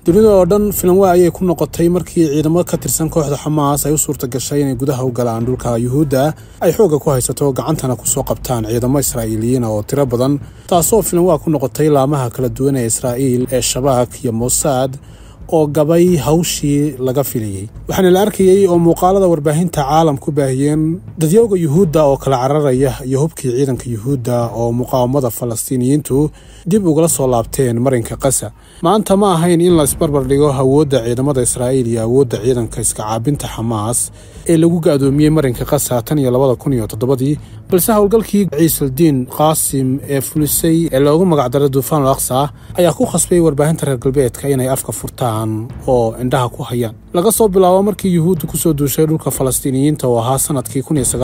dunida oo dhan filanwa ayay ku noqotay markii ciidamo ka tirsan kooxda xamaas ay u suurta gashay inay gudaha u galaan dhulka yuhuudda ay xoogga ku haysato gacantana kusoo qabtaan ciidamo israa'iiliyiina oo tiro badan taasoo filanwa ku noqotay laamaha kala duwan ee israa'iil ee shabaak iyo mosaad oo gabay hawshii laga filayey waxaana la arkayey oo muuqaalada warbaahinta caalam ku baahiyeen dadyooga yuhuudda oo kala cararaya iyo hubkii ciidanka yuhuudda oo muqaawamada falastiiniyiintu dib ugala soo laabteen marinka qasa maanta ma ahayn in la isbarbar dhigo awoodda ciidamada israa'iil iyo awoodda ciidanka iska caabinta xamaas ee lagu ga'doomiyey marinka qasa tan iyo labada kun iyo toddobadii balse howlgalkii ciisaldiin qaasim ee fulisay ee loogu magacdaray duufaan al aqsa ayaa ku khasbay warbaahinta reer galbeedka inay afka furtaan oo indhaha ku hayaan laga soo bilaabo markii yuhuudda ku soo duushay dhulka falastiiniyiinta oo ahaa sannadkii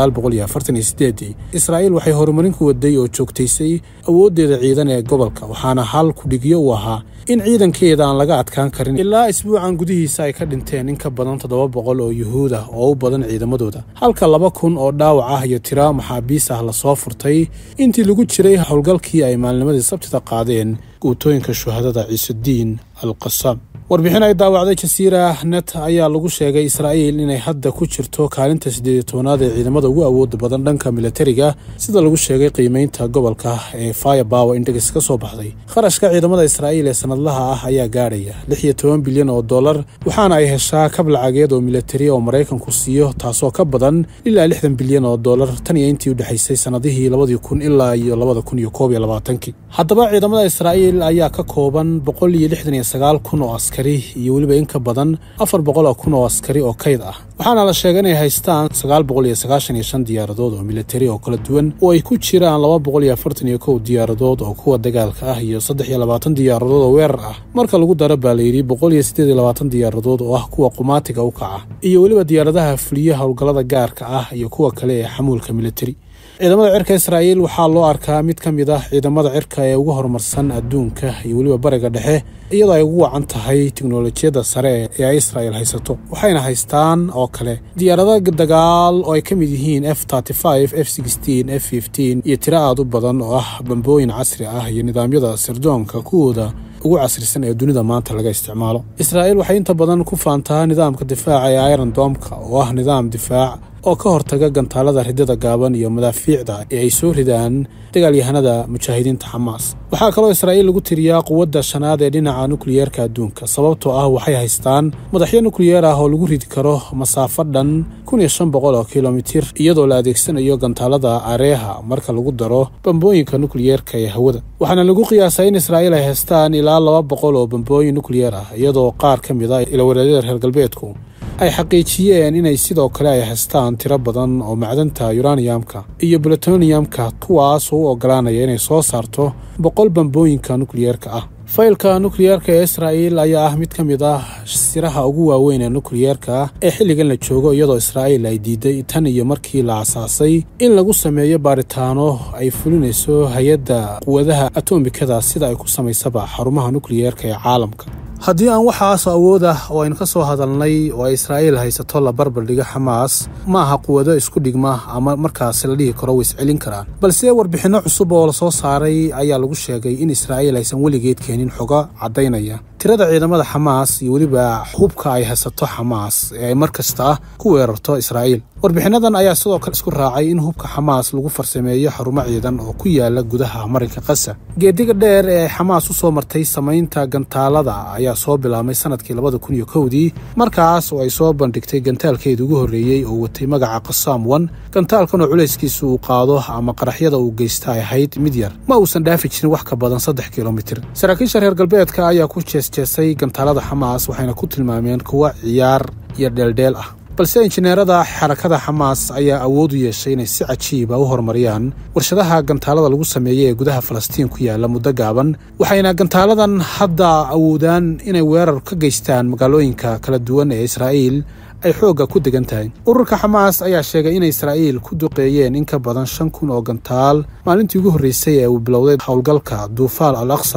israa'iil waxay horumarin ku waday oo joogtaysay awooddeeda ciidan ee gobolka waxaana hal kudhigyo u ahaa in ciidankeeda aan laga adkaan karin ilaa isbuucan gudihiisa ay ka dhinteen in ka badan toddoba boqol oo yuhuud ah oo u badan ciidamadooda halka laba kun oo dhaawac ah iyo tira maxaabiis ah lasoo furtay intii lagu jiray howlgalkii ay maalnimadii sabtida qaadeen guutooyinka shuhadada ciisudiin al qasaam warbixin ay daawacday jasiira net ayaa lagu sheegay israa'iil inay hadda ku jirto kaalinta siddeed tobanaad ee ciidamada ugu awooda badan dhanka militariga sida lagu sheegay qiimeynta gobolka ee firepower index ka soo baxday kharashka ciidamada israa'iil ee sanadlaha ah ayaa gaadhaya lix iyo toban bilyan oo dollar waxaana ay heshaa kab lacageed oo militari oo maraykanku siiyo taasoo ka badan ilaa lixdan bilyan oo dollar tan iyo intii u dhexaysay sannadihii labadii kun ilaa iyo labada kun iyo koob iyo labaatankii haddaba ciidamada israa'iil ayaa ka kooban boqol iyo lixdan iyo sagaal kun oo askari iyo weliba in ka badan afar boqol oo kun oo askari oo kayd ah waxaana la sheegay inay haystaan sagaal boqol iyo sagaashan iyo shan diyaaradood oo militari oo kala duwan oo ay ku jiraan laba boqol iyo afartan iyo kow diyaaradood oo kuwa dagaalka ah iyo saddex iyo labaatan diyaaradood oo weerar ah marka lagu daro baa layidhi boqol iyo siddeed iyo labaatan diyaaradood oo ah kuwa qumaatiga u kaca iyo weliba diyaaradaha fuliya howlgallada gaarka ah iyo kuwa kale ee xamuulka militari ciidamada cirka israa'iil waxaa loo arkaa mid ka mid ah ciidamada cirka ee ugu horumarsan adduunka iyo weliba bariga dhexe iyadoo ay ugu wacan tahay tiknolojiyadda sare ee ay israa'iil haysato waxayna haystaan oo kale diyaarada dagaal oo ay ka mid yihiin f f f iyo tiro aad u badan oo ah bambooyin casri ah iyo nidaamyada sirdoonka kuwooda ugu casrisan ee dunida maanta laga isticmaalo israa'iil waxay inta badan ku faantaa nidaamka difaaca ee iron domka oo ah nidaam difaac oo ka hortaga gantaalada ridada gaaban iyo madaafiicda ee ay soo ridaan dagaalyahanada mujaahidiinta xamaas waxaa kaloo israa'iil lagu tiriyaa quwadda shanaad ee dhinaca nukliyeerka adduunka sababtoo ah waxay haystaan madaxyo nukliyeer ah oo lagu ridi karo masaafo dhan kun iyo shan boqol oo kilomitir iyadoo la adeegsanayo gantaalada areeha marka lagu daro bambooyinka nukliyeerka ee hawada waxaana lagu qiyaasaa in israa'iil ay haystaan ilaa laba boqol oo bambooyin nukliyeer ah iyadoo qaar ka mid a ilawareedyada reer galbeedku ay xaqiijiyeen inay sidoo kale ay haystaan tiro badan oo macdanta yuraniyamka iyo plutoniyamka kuwaas oo u ogolaanaya inay soo saarto boqol bambooyinka nukliyeerka ah faylka nukliyeerka ee israa'iil ayaa ah mid ka mid ah siraha ugu waaweyn ee nukliyeerka ee xilligan la joogo iyadoo israa'iil ay diiday tan iyo markii la asaasay in lagu sameeyo baaritaano ay fulinayso hay-adda quwadaha atomikada sida ay ku samaysaba xarumaha nukliyeerka ee caalamka haddii aan waxaas awood ah oo aynu ka soo hadalnay oo ay israa'iil haysato la barbardhigo xamaas ma aha quwado isku dhigma ama markaasi la dhihi karo way iscelin karaan balse warbixinno cusub oo la soo saaray ayaa lagu sheegay in israa'iil aysan weligeed keenin xogo caddaynaya tirada ciidamada xamaas iyo weliba hubka ay haysato xamaas ee ay mar kasta ku weerarto israa'iil warbixinnadan ayaa sidoo kale isku raacay in hubka xamaas lagu farsameeyo xarumo ciidan oo ku yaala gudaha marinka qasa geediga dheer ee xamaas u soo martay samaynta gantaalada ayaa soo bilaabmay sanadkii labada kun iyo kowdii markaas oo ay soo bandhigtay gantaalkeeda ugu horreeyey oo watay magaca qasaam wan gantaalkan oo culayskiisa uu qaado ama qaraxyada uu geysta ay ahayd mid yar ma uusan dhaafi jirin wax ka badan saddex kilomitir saraakiisha reer galbeedka ayaa ku jeesjeesay gantaalada xamaas waxayna ku tilmaameen kuwa ciyaar iyo dheeldheel ah balse injineerada xarakada xamaas ayaa awood u yeeshay inay si cajiiba u horumariyaan warshadaha gantaalada lagu sameeyey ee gudaha falastiin ku yaalla muddo gaaban waxayna gantaaladan hadda awoodaan inay weerar ka geystaan magaalooyinka kala duwan ee israa'iil ay xoogga ku degan tahay ururka xamaas ayaa sheegay inay israa'iil ku duqeeyeen in ka badan shan kun oo gantaal maalintii ugu horreysay ee uu bilowday howlgalka duufaal al aqsa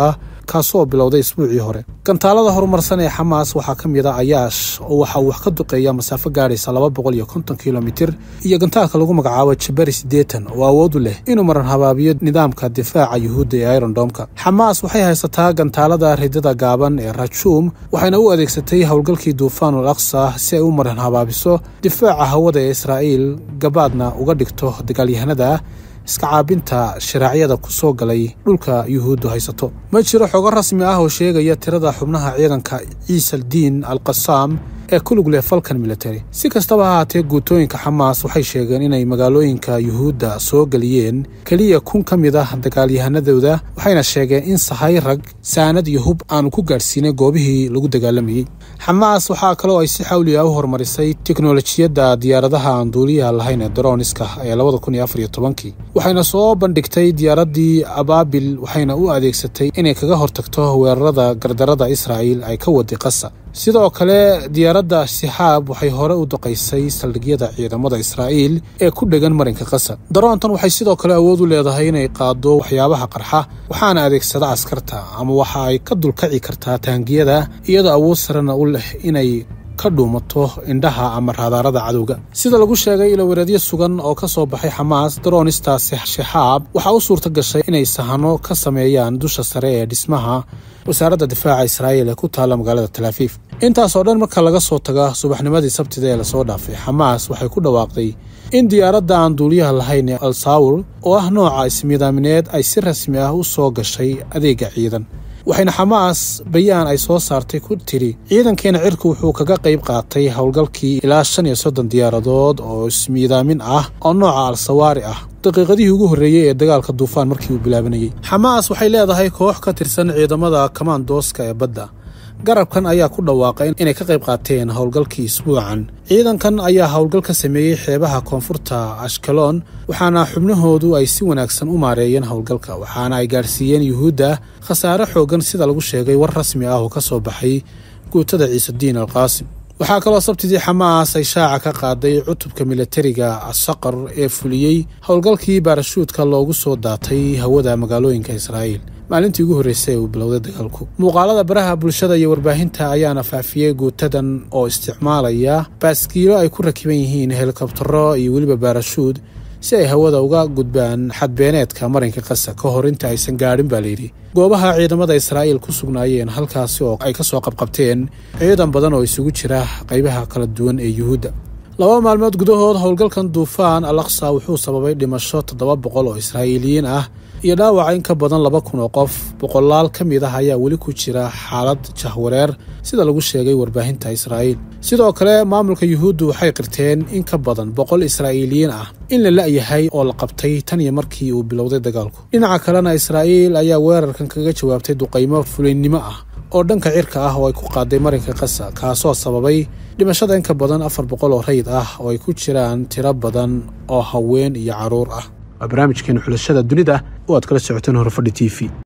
kaasoo bilowday isbuucii hore gantaalada horumarsan ee xamaas waxaa ka mid a ayaash oo waxa uu wax ka duqeeya masaafo gaadhaysa laba boqol iyo konton kilomitir iyo gantaalka lagu magacaabo jabari siddeetan oo awood u leh inuu maran habaabiyo nidaamka difaaca yuhuudda ee irondomka xamaas waxay haysataa gantaalada ridada gaaban ee rajuum waxayna u adeegsatay howlgalkii duufaanul aqsa si ay u maran habaabiso difaaca hawada ee israa'iil gabaadna uga dhigto dagaalyahanada iska caabinta sharaacyada ku soo galay dhulka yuhuuddu haysato ma jiro xogo rasmi ah oo sheegaya tirada xubnaha ciidanka ciisaldiin al qasaam ee ku lug leh falkan military si kastaba ha haatee guutooyinka xamaas waxay sheegeen inay magaalooyinka yuhuudda soo geliyeen keliya kun ka mid ah dagaalyahanadooda waxayna sheegeen in sahay rag saanad iyo hub aanu ku gaadhsiinay goobihii lagu dagaalamayey xamaas waxaa kaloo ay si xawli ah u horumarisay teknolojiyadda diyaaradaha aan duuliyaha lahayn ee daroniska ee labada kun iyo afar iyo tobankii waxayna soo bandhigtay diyaaraddii abaabil waxayna u adeegsatay inay kaga hortagto weerarada gardarada israa'iil ay ka wadi qasa sidoo kale diyaaradda sixaab waxay hore u duqaysay saldhigyada ciidamada israa'iil ee ku dhegan marinka qasa daroontan waxay sidoo kale awood u leedahay inay qaado waxyaabaha qarxa waxaana adeegsada askarta ama waxa ay ka dulkaci kartaa taangiyada iyadoo awood sarena u leh inay ka dhuumato indhaha ama raadaarada cadowga sida lagu sheegay ilawareedyo sugan oo ka soo baxay xamaas daroonistaasi shixaab waxaa u suurta gashay inay sahano ka sameeyaan dusha sare ee dhismaha wasaaradda difaaca israa'iil ee ku taalla magaalada talaafiif intaas oo dhan marka laga soo taga subaxnimadii sabtida ee lasoo dhaafay xamaas waxay ku dhawaaqday in diyaaradda aan duuliyaha lahayn ee alsawr oo ah nooca ismidaamineed ay si rasmi ah u soo gashay adeegga ciidan waxayna xamaas bayaan ay soo saartay ku tiri ciidankeena cirku wuxuu kaga qayb qaatay howlgalkii ilaa shan iyo soddon diyaaradood oo ismiidaamin ah oo nooca al-sawaari ah daqiiqadihii ugu horreeyey ee dagaalka duufaan markii uu bilaabanayey xamaas waxay leedahay koox ka tirsan ciidamada kamaandooska ee badda garabkan ayaa ku dhawaaqay inay ka qayb qaateen howlgalkii isbuucan ciidankan ayaa howlgal ka sameeyey xeebaha koonfurta ashkaloon waxaana xubnahoodu ay si wanaagsan u maareeyeen howlgalka waxaana ay gaadhsiiyeen yuhuudda khasaare xooggan sida lagu sheegay war rasmi ah oo ka soo baxay guutada ciisediin alqaasim waxaa kaloo sabtidii xamaas ay shaaca ka qaaday cutubka milatariga asaqar ee fuliyey howlgalkii baarashuudka loogu soo daatay hawada magaalooyinka israa'iil maalintii ugu horreysay ee uu bilowday dagaalku muuqaalada baraha bulshada iyo warbaahinta ayaana faafiyey guutadan oo isticmaalaya baaskiilo ay ku rakiban yihiin helikobtaro iyo weliba baarashuud si ay hawada uga gudbaan xadbeeneedka marinka qasa ka hor inta aysan gaadhin baa layidhi goobaha ciidamada israa'iil ku sugnaayeen halkaasi oo ay ka soo qabqabteen ciidan badan oo isugu jira qaybaha kala duwan ee yuhuudda laba maalmood gudahood howlgalkan duufaan al aqsa wuxuu sababay dhimasho toddoba boqol oo israa'iiliyiin ah iyo dhaawaca in ka badan laba kun oo qof boqolaal ka mid ah ayaa weli ku jira xaalad jahwareer sida lagu sheegay warbaahinta israa'iil sidoo kale maamulka yuhuuddu waxay qirteen in ka badan boqol israa'iiliyiin ah in la la'yahay oo la qabtay tan iyo markii uu bilowday dagaalku dhinaca kalena israa'iil ayaa weerarkan kaga jawaabtay duqaymo fulaynimo ah oo dhanka cirka ah oo ay ku qaaday marinka qasa kaasoo sababay dhimashada in ka badan afar boqol oo rayid ah oo ay ku jiraan tiro badan oo haween iyo carruur ah waa barnaamijkeena xulashada dunida oo aad kala socoteen horfadhi t v